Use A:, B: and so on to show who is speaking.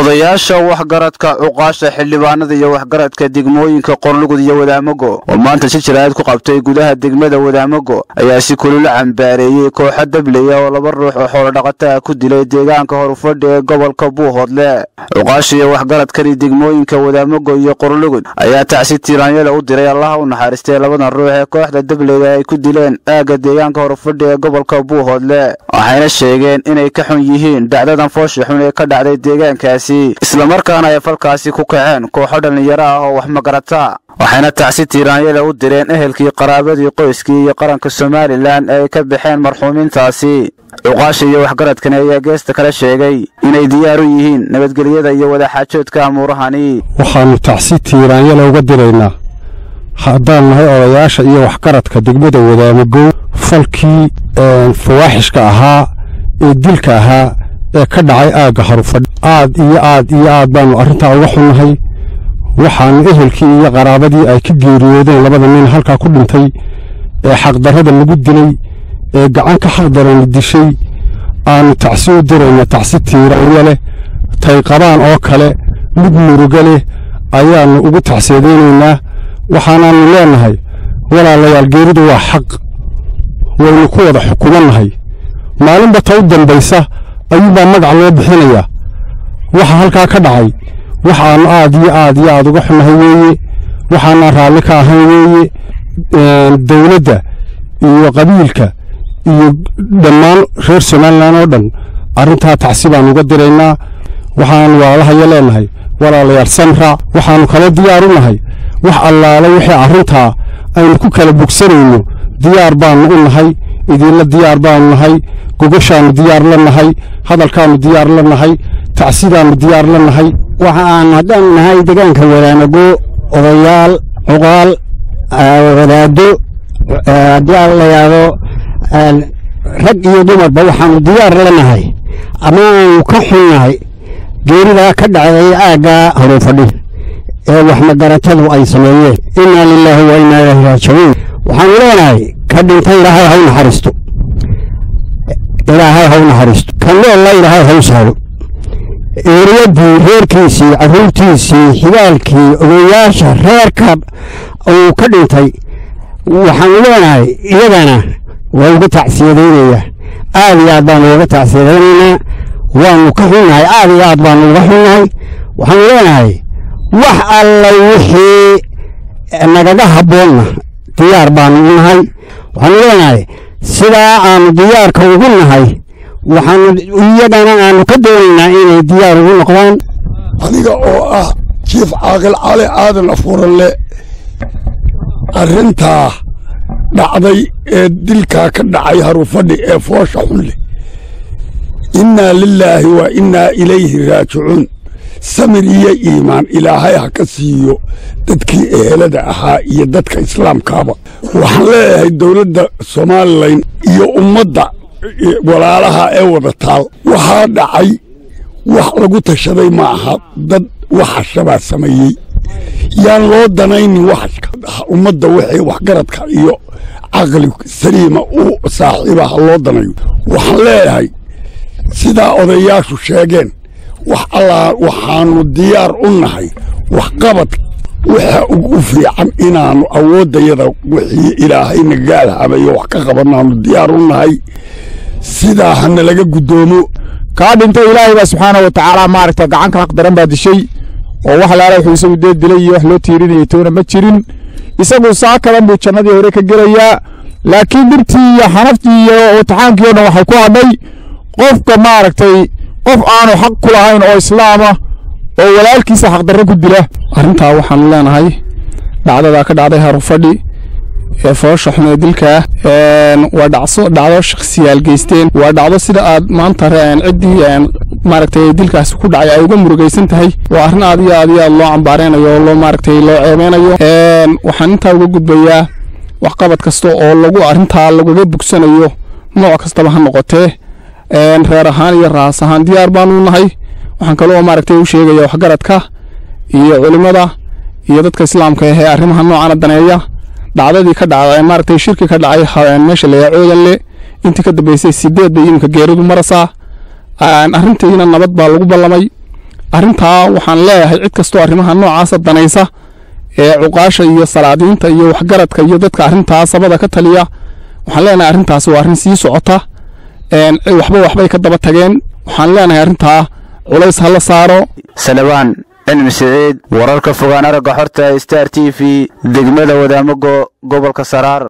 A: odayaasha waxgaradka cuqaasha xildhibaanada iyo waxgaradka degmooyinka qorlugud iyo wadaamago oo maanta si jaraa'id ku qabtay gudaha degmada wadaamago ayaa si kulula cambaareeyey kooxa dableya oo laba ruux oo xoolodhaqata ah ku dilay deegaanka horufadhi ee gobolka buuhoodle cuqaasha iyo waxgaradkani degmooyinka wadaamago iyo qorlugud ayaa tacsi tiiraanyada u diray allaha u naxariistay labadan ruux ee kooxda dableyda ay ku dileen aagga deegaanka horufadhi ee gobolka buuhoodle waxayna sheegeen inay ka xun yihiin dhacdadan foosha xun ee ka dhacday deegaankaasi islamarkaana ay falkaasi ku kaceen kooxo dhallinyaro ah oo wax magarata waxayna tacsi tiiraanyada u direen ehelkii qaraabadii qoyskii iyo qaranka somalilan ee ay ka baxeen marxuumiintaasi cuqaasha iyo waxgaradkani ayaa geesta kale sheegay inay diyaar u yihiin nabadgelyada iyo wadaxaajoodka amuurahani
B: waxaannu tacsi tiiraanyada uga diraynaa haddaan nahay odayaasha iyo waxgaradka degmada wadaamagow falkii fawaaxishka ahaa ee dilka ahaa ee ka dhacay aagga harufadh aad iyo aad iyo aad baannu arrintaa uga xunnahay waxaannu ehelkii iyo qaraabadii ay ka geeriyoodeen labada nin halkaa ku dhintay ee xaqdarrada lagu dilay ee gacan ka xaqdarani dishay aannu tacsi u dirayna tacsi tiiraanya leh tay qabaan oo kale mid muruga leh ayaannu ugu tacseedaynaynaa waxaanaannu leennahay walaalayaal geeridu waa xaq waynu ku wada xukumannahay maalinba ta u dambaysa ayuunbaa magac loo bixinayaa waxa halkaa ka dhacay wax aannu aad iyo aad iyo aad uga xunnahay weeye waxaanaan raalli ka ahayn weeye dawladda iyo qabiilka iyo dhammaan reer somalilan oo dhan arrintaa tacsi baannu uga diraynaa waxaannu waalahaya leennahay walaalayaal samra waxaannu kala diyaar u nahay wax allaale wixii arrintaa aynu ku kala bogsanayno diyaar baannu u nahay idiinla diyaar baannu nahay gogoshaannu diyaar la nahay hadalkaannu diyaar la nahay tacsidaannu diyaar la nahay
C: waxa aan haddaannu nahay deegaanka wadaamago odayaal cuqaal wadaado haddii aan la yaado rag iyo dumarba waxaannu diyaar la nahay ama aanu ka xunnahay geeridaa ka dhacday aaggaa horufadhi ee waxmagaratadu ay sameeyeen innaa lilaahi wa innaa ilaahi raajicuun waxaannu leenahay ka dhintay ilaahay haw naxariisto ilaahay haw naxariisto ka noolla ilaahay haw sahlo eeriyadii reerkiisii carruurtiisii xigaalkii odayaasha reerka uu ka dhintay waxaannu leenahay iyadana waa uga tacsiyadaynayaa aad iyo aad baannu uga tacsiyadaynaynaa waannu ka xunnahay aad iyo aad baannu uga xunnahay waxaannu leenahay wax alla wixii nagaga habboonna diyaar baannu u nahay waxaannu leenahay sidaa aannu diyaarka ugu nahay waxaannu iyadana aannu ka doonaynaa inay diyaar ugu noqdaan
D: aniga oo ah jiif caaqil cali aadan afuuralle arrintaa dhacday ee dilkaa ka dhacay harufadhi ee foosha xun leh innaa lilaahi wa innaa ilayhi raajicuun samir iyo iimaan ilaahay ha ka siiyo dadkii ehelada ahaa iyo dadka islaamkaaba waxaan leeyahay dowladda somalilan iyo ummadda walaalaha ee wada taal waxaa dhacay wax lagu tashaday ma aha dad waxashabaa sameeyey yaan loo danaynin waxashka ummadda wixii waxgaradka iyo caqli saliima u saaxiiba ha loo danayo waxaan leeyahay sidaa odayaashu sheegeen wax allaa waxaannu diyaar u nahay waxqabad waxa ugu fiican inaannu awooddayada wixii ilaahayna gaalhabayo wax ka qabannaannu diyaar u nahay sidaa hana laga guddoomo
E: kaa dhintay ilaahay baa subxaana wa tacaala maaragta gacanka xaq daran baa dishay oo wax laala wuxuu isagu dee dilay iyo wax loo tiirinayay toona ma jirin isagu saa kadan buu jannadii hore ka gelayaa laakiin dhibtii iyo xanaftii iyo imtixaankii o dhan waxay ku hadhay qofka maaragtay qof aanu xaq ku lahayn oo islaama oo walaalkiisa xaqdarro ku dila
B: arrintaa waxaannu leenahay dhacdadaa ka dhacday harufadhi ee foosha xun ee dilkaa waa dhacso dhacdo shakhsiyaal geysteen waa dhacdo sida aad maanta ciddii maaragtay dilkaasi ku dhacay ay uga murugaysan tahay waa arrin aad iyo aad iyo aad loo cambaareynayo oo loo maaragtay loo ceebeynayo waxaan intaa uga gudbayaa waxqabad kasta oo lagu arrintaa lagaga bogsanayo nooc kastaba ha noqotee reer ahaan iyo raas ahaan diyaar baanu nahay waxaan kaloo maaragtay u sheegaya waxgaradka iyo culimmada iyo dadka islaamka ahee arrimaha noocana daneeya dhacdadii ka dhacday maaragtay shirki ka dhacay meesha layaa coodanle intii ka dambeysay sideed bay iminka geeridu marasaa arrintiina nabad baa lagu ballamay
E: arrintaa waxaan leeyahay cid kastoo arrimaha noocaasa danaysa ee cuqaasha iyo salaadiinta iyo waxgaradka iyo dadka arrintaa sabada ka taliya waxaan leenahay arrintaasi waa arrin sii socota waxba waxbay ka daba tageen waxaan leenahay arrintaa culays ha la saaro
A: salabaan cilmi siciid wararka fogaan aragga xorta star t v degmada wadaamago gobolka saraar